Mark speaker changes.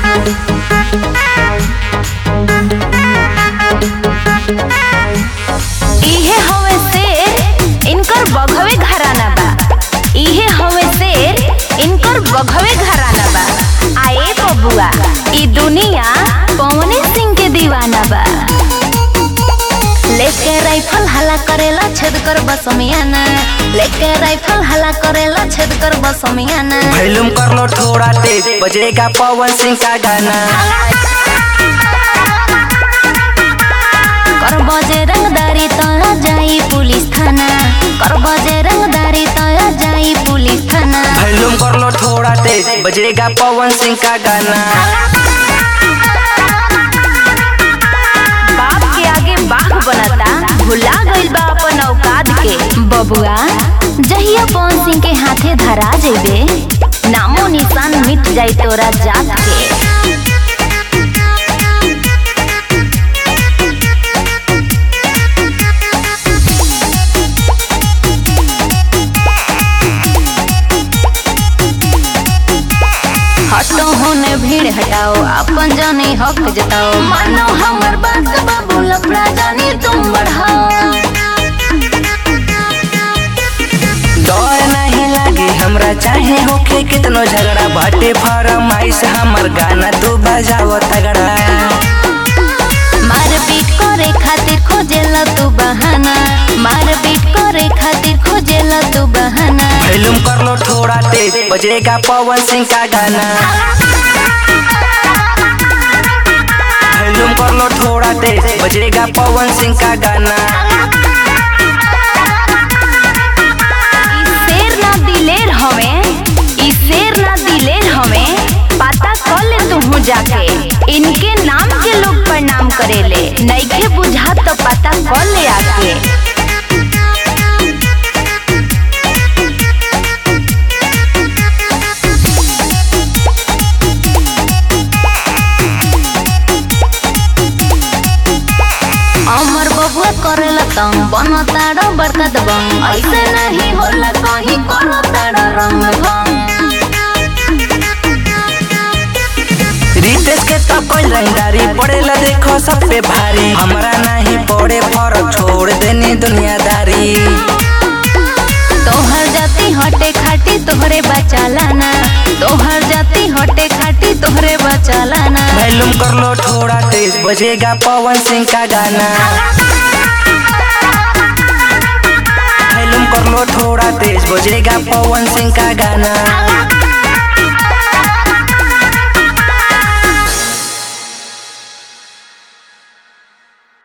Speaker 1: इहे हवे शेर इनकर बघवे घराना बा इहे हवे शेर इनकर बघवे घराना बा आए बबुआ ई दुनिया पवने सिंह के दीवाना बा लेके राइफल हला करेला छेद कर बसमियाना लेके राइफल हला करेला छेद कर बसमियाना
Speaker 2: वॉल्यूम कर लो थोड़ा तेज बजेगा पवन सिंह का गाना
Speaker 1: कर बजे रंगदारी तो जाई पुलिस थाना कर बजे रंगदारी तो जाई पुलिस थाना
Speaker 2: वॉल्यूम कर लो थोड़ा तेज बजेगा पवन सिंह का गाना
Speaker 1: बाप के आगे बाघ बनता भुला गइल बा अपन औकात के बबुआ जहिया पवन सिंह के हाथे धरा जेबे नामो निशान मिट जाई तोरा जात के हटो होने भीड़ हटाओ अपन जाने हक जताओ मानो हमर बात का बाबू लफड़ा जाने तुम बढ़ाओ
Speaker 2: डर नहीं लागे हमरा चाहे होके कितनो झगड़ा बाटे फरमाइश हमर गाना तू बजाओ तगड़ा
Speaker 1: मार पीट करे खातिर खोजेला तू बहाना मार पीट करे खातिर खोजेला तू बहाना
Speaker 2: वॉल्यूम कर लो थोड़ा तेज बजेगा पवन सिंह का गाना वॉल्यूम कर लो थोड़ा तेज बजेगा पवन सिंह का गाना
Speaker 1: ई शेर ना दिलेर हवे ई शेर ना दिलेर हवे पता कर ले तू जाके इनके नाम के लोग प्रणाम करेले नइखे बुझा तो पता कर ले आके अमर बबुआ करेला तंग बनो ताड़ो बड़का दबंग ऐसे नहीं होला कहीं करो ताड़ो रंग भंग
Speaker 2: रितेश के तो कोई रंगदारी पड़ेला देखो सब पे भारी हमरा नहीं पड़े फर्क छोड़ देनी दुनियादारी
Speaker 1: तोहर जाति हटे खाटी तोहरे बचालाना तोहर जाति हटे खाटी तोहरे बचालाना
Speaker 2: वॉल्यूम कर लो थोड़ा तेज बजेगा पवन सिंह का गाना वॉल्यूम कर लो थोड़ा तेज बजेगा पवन सिंह का गाना